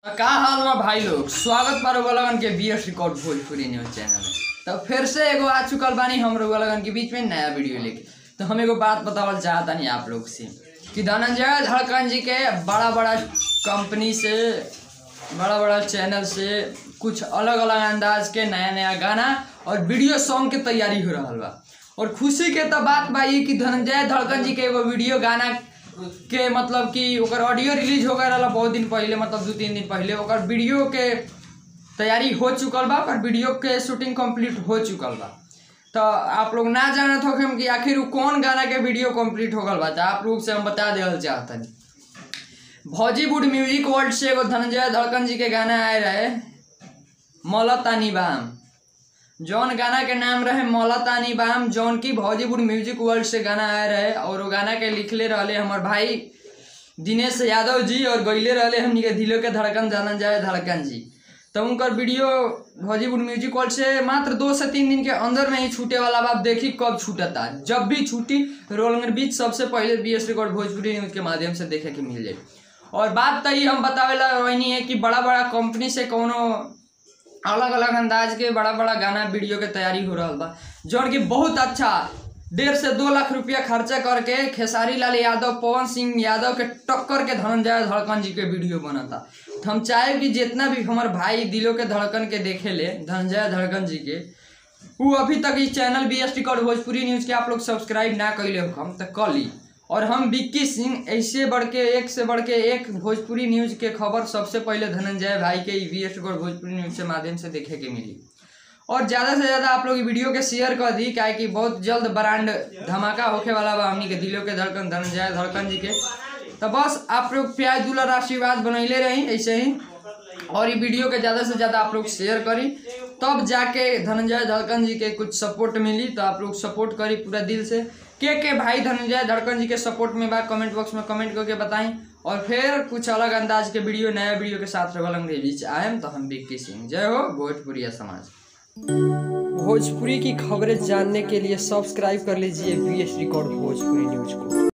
का हाल बा भाई लोग स्वागत बा रउआ लगन के B S record Bhojpuri news channel में तो फिर से एगो आ चुकल बानी हम रउआ लगन के बीच में नया वीडियो लेके तो हम एगो बात बतावल चाहतानी आप लोग से कि धनंजय धड़कन जी के बड़ा बड़ा कंपनी से बड़ा बड़ा चैनल से कुछ अलग अलग अंदाज के नया नया गाना और वीडियो सॉन्ग के तैयारी हो रहा बा और खुशी के तो बात बा ई कि धनंजय धड़कन जी के एगो वीडियो गाना के मतलब कि ओकर ऑडियो रिलीज हो गए रहला बहुत दिन पहले मतलब दू तीन दिन पहले ओकर वीडियो के तैयारी हो चुकल बा ओकर वीडियो के शूटिंग कंप्लीट हो चुकल बा तो आप लोग ना जानत हो कि आखिर उ कौन गाना के वीडियो कंप्लीट हो गल बा तो आप लोग से हम बता देवल चाहतनी भौजीवुड म्यूजिक वर्ल्ड से एगो धनंजय धड़कन जी के गाना आए रहे मौलतानी बाम जौन गाना के नाम रहे मौलतानी बाम जौन की भौजीवुड म्यूजिक वर्ल्ड से गाना आए रहे और वो गाना के लिखले रहले हमर भाई दिनेश यादव जी और गईले रहले हमनी के दिलों के धड़कन धनंजय धड़कन जी तो उनकर वीडियो भौजीवुड म्यूजिक वर्ल्ड से मात्र दो से तीन दिन के अंदर में ही छूटे वाला बात देखी कब छूटता जब भी छूटी रोलंगर बीच सबसे पहले B S record Bhojpuri news के माध्यम से देखे के मिल जाए और बात तो ये हम बतावेला वही है कि बड़ा बड़ा कंपनी से कोनो अलग अलग अंदाज के बड़ा बड़ा गाना वीडियो के तैयारी हो रहा बा जौन की बहुत अच्छा डेढ़ से दो लाख रुपया खर्चा करके खेसारी लाल यादव पवन सिंह यादव के टक्कर के धनंजय धड़कन जी के वीडियो बनता तो हम चाहे कि जितना भी हमार भाई दिलों के धड़कन के देखे ले धनंजय धड़कन जी के वो अभी तक इस channel B S T Bhojpuri news के आप लोग सब्सक्राइब ना कैले हो हम तो कर ली और हम विक्की सिंह ऐसे बढ़ के एक से बढ़ के एक भोजपुरी न्यूज के खबर सबसे पहले धनंजय भाई के B S T Bhojpuri news के माध्यम से देखे के मिली और ज़्यादा से ज़्यादा आप लोग वीडियो के शेयर कर दी काहे कि बहुत जल्द ब्रांड धमाका होके वाला बा हमनी के दिलों के धड़कन धनंजय धड़कन जी के तो बस आप लोग प्याज दुलर आशीर्वाद बनैले रही ऐसे ही और ये वीडियो के ज़्यादा से ज़्यादा आप लोग शेयर करी तब जाके धनंजय धड़कन जी के कुछ सपोर्ट मिली तो आप लोग सपोर्ट करी पूरा दिल से के के भाई धनंजय धड़कन जी के सपोर्ट में बा कमेंट बॉक्स में कमेंट करके बताएं और फिर कुछ अलग अंदाज के वीडियो नया वीडियो के साथ रवलंग के बीच आएम तो हम विक्की सिंह जय हो भोजपुरिया समाज भोजपुरी की खबरें जानने के लिए सब्सक्राइब कर लीजिए B S record Bhojpuri news को